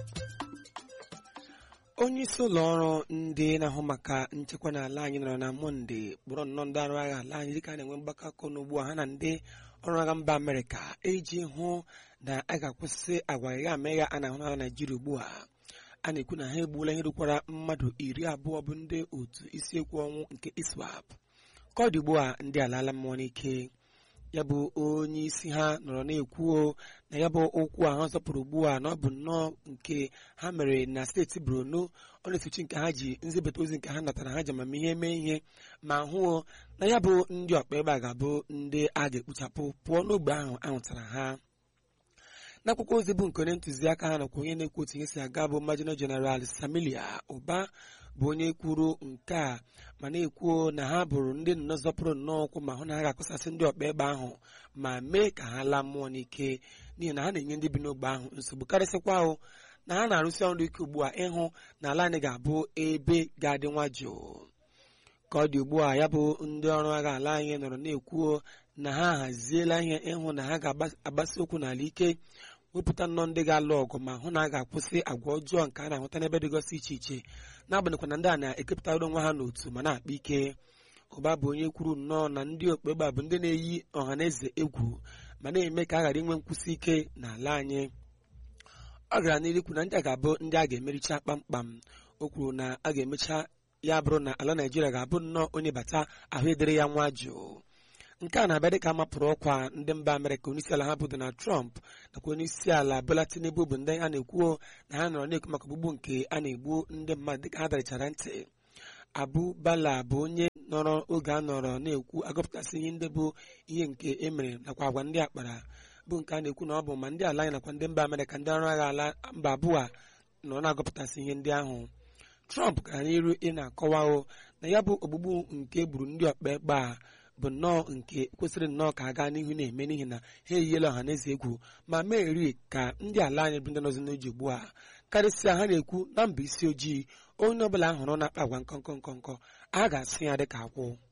onye isi ụlọ ọrụ ndị na-ahụ maka nchekwa n'ala anyị nọrọ na mọnde kpọrọ nnọọ ndị ọrụ agha ala anyị dịka a na-enwe mgbakọ aka n'ugbu a ha na ndị ọrụ agha mba amerịka iji hụ na a ga-akwụsị agwa gha amegha a na-ahụ n'ala naijiria ugbu a a na-ekwu na ha egbuola ihe rukwara mmadụ iri abụọ bụ ndị otu isiekwu ọnwụ nke iswap ka ọ dị ugbu a ndị alaala mmụọ n'ike ya bụ onye isi ha nọrọ na-ekwuo na ya bụ okwu ahụ zọpụrụ ugbu a na ọ bụ nnọọ nke ha mere na steeti Borno ọ na-esochi nke ha ji nzibata ozi nke ha natara ha ji amamihe mee ihe ma hụo na ya bụ ndị ọkpa ebe a ga-abụ ndị a ga-ekpuchapụ pụọ n'ogbe ahụ ahụtara ha n'akwụkwọ ozi bụ nke onye ntụziaka ha nakwa onye na-ekwu otu ihe si aga bụ Major General Samilia Ụba bụ onye kwuru nke a ma na-ekwuo na ha bụrụ ndị nnọọ zọpụrụ nnọọ ụkwụ ma hụ na ha ga-akụsasị ndị ọkpa ebe ahụ ma mee ka ha laa mmụọ n'ike n'ihi na ha na-enye ndị bi n'ogbe ahụ nsogbu karịsịkwa ahụ na ha na-arụsi ọrụ ike ugbu a ịhụ na ala anyị ga-abụ ebe ga-adị nwa jụụ ka ọ dị ugbu a ya bụ ndị ọrụ agha ala anyị nọrọ na-ekwuo na ha haziela ihe ịhụ na ha ga-agbasi okwu n'ala ike wepụta nnọọ ndị ga-alụ ọgụ ma hụ na a ga-akwụsị agwa ọjọọ nke a na-ahụta n'ebe dịgasị iche iche n'agbanyeghị na ndị a na-ekepụtara onwe ha n'otu ma na-akpa ike ụba bụ onye kwuru nnọọ na ndị okpegbe bụ ndị na-eyi ọha na eze egwu ma na-eme ka a ghara inwe nkwụsị ike n'ala anyị ọ gara n'ihu ikwu na ndị a ga-abụ ndị a ga-emericha kpamkpam o kwuru na a ga-emecha ya bụrụ na ala naijiria ga-abụ nnọọ onye bata ahụ edere ya nwa jụụ nke a na-abịa dịka mapụrụ ọkwa ndị mba amerịka onyeisi ala ha bụ donald trump nakwa onye isi ala bola tinubu bụ ndị a na-ekwuo na ha nọrọ na-ekwu maka ogbugbu nke a na-egbu ndị mmadụ dịka ha darichara ntị abu bala bụ onye nọrọ oge a nọrọ na-ekwu agụpụtasị ihe ndị bụ ihe nke emere nakwa agwa ndị akpara bụ nke a na-ekwu na ọ bụ ma ndị ala anyị nakwa ndị mba amerịka ndị ọrụ agha ala mba abụọ a nọ na-agụpụtasị ihe ndị ahụ trump gara n'iru ị na-akọwao na ya bụ ogbugbu nke gburu ndị ọkpa egbe a bụ nnọọ nke kwesịrị nnọọ ka a gaa n'ihu na-eme n'ihi na ha eyiela ọha na eze egwu ma meri ka ndị ala anyị bụ ndị nọzi n'oji ugbu a karịsịa ha na-ekwu na mba isi ojii onye ọbụla hụrụ na-akpa agwa nkọnkọ nkọnkọ a ga-asị ya dịka akwụ